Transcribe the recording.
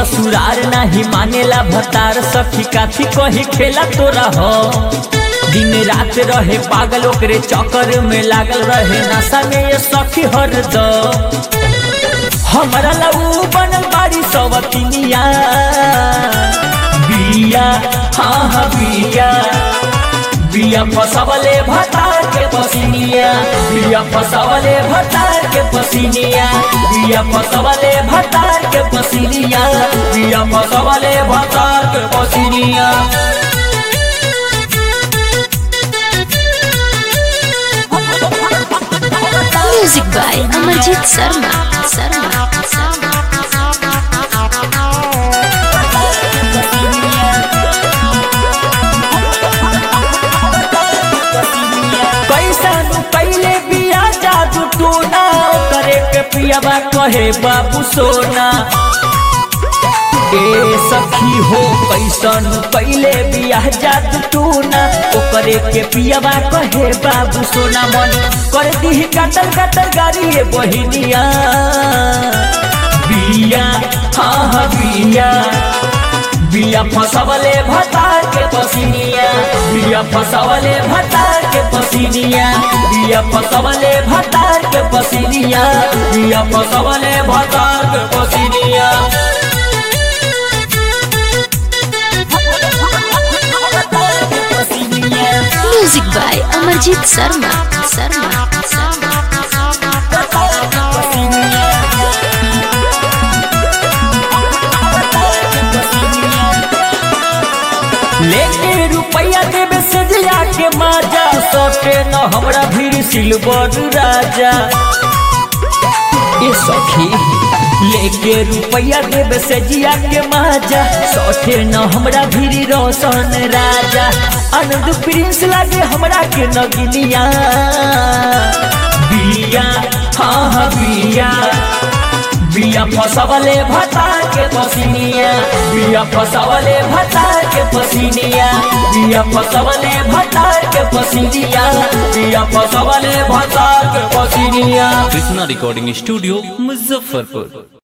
ससुरार नाही मानेला भतार सखी काथी कही खेला तोरा हो दिन रात रहे पागल ओकरे चक्कर में लागल रहे नशा में ये सखी हर दो हमारा लऊ बनल बाड़ी सवतिनिया बिया हाँ हाँ बिया बिया फसवले भतार के पसिनिया बिया फसवले भतार के पसिनिया बिया फसवले भतार के पसिनिया बिया फसवले भतार के पसिनिया Music by Amarjit Sharma. Sharma. Sharma. कैसन पहले बिया जादू टोना करे के पियाबा कहे बाबू सोना ए सखी हो कैसन पहले बिया जादू टोना ओकरे के पियाबा कहे बाबू सोना मन कर दी कटर कटर गाड़ी ये बहिनिया बिया हाँ हाँ बिया बिया फसवले भतार के पसिनिया बिया फसवले भतार के पसिनिया बिया फसवले भतार के पसिनिया बिया फसवले भतार के पसिनिया Music by Amarjit Sharma. Sharma. Sharma. लेके रुपया देवे से दिया के माजा सटे न हमरा भीड़ सिल्वर राजा ए सखी लेके रुपया देवे से जिया के माजा सटे न हमरा भीड़ रोशन राजा आनंद प्रिंस लागे हमरा के नगिनिया बिया हाँ हाँ बिया बिया फसवले भतार के पसिनिया बिया फसवले भतार के पसिनिया बिया फसवले भतार के पसिनिया बिया फसवले भतार के पसिनिया कृष्णा रिकॉर्डिंग स्टूडियो मुजफ्फरपुर